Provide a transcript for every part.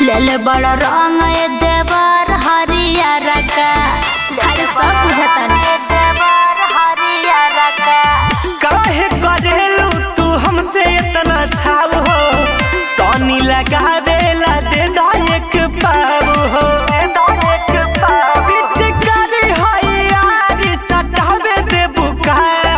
ले बड़ रंग ए देवर हरियर का हर सब बुझता देवर हरियर का काहे करेलू तू हमसे इतना छाव हो तनी लगावेला दे दा एक पाव हो पिचकारी है यार, सटावे दे बुका।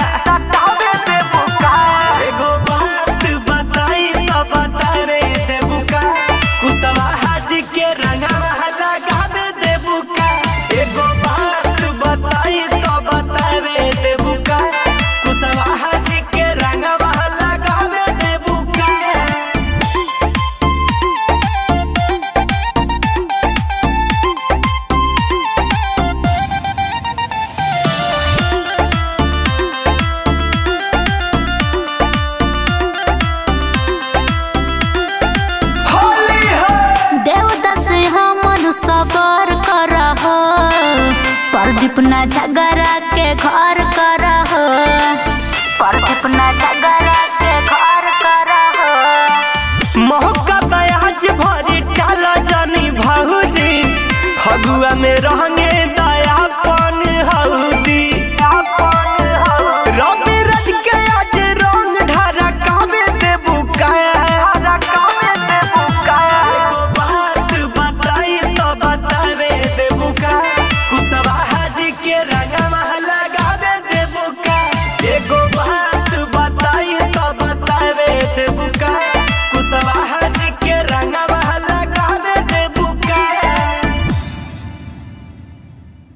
एगो बात बताई तो बतावे दे बुका। कुशवाहा जी के रंगवा लगावे दे बुका। एगो बात बताई तो बतावे दे बुका। कुशवाहा जी के रंगवा लगावे दे बुका। होली है देवता से हमन सबर करह प्रदीप न झगड़ा के घर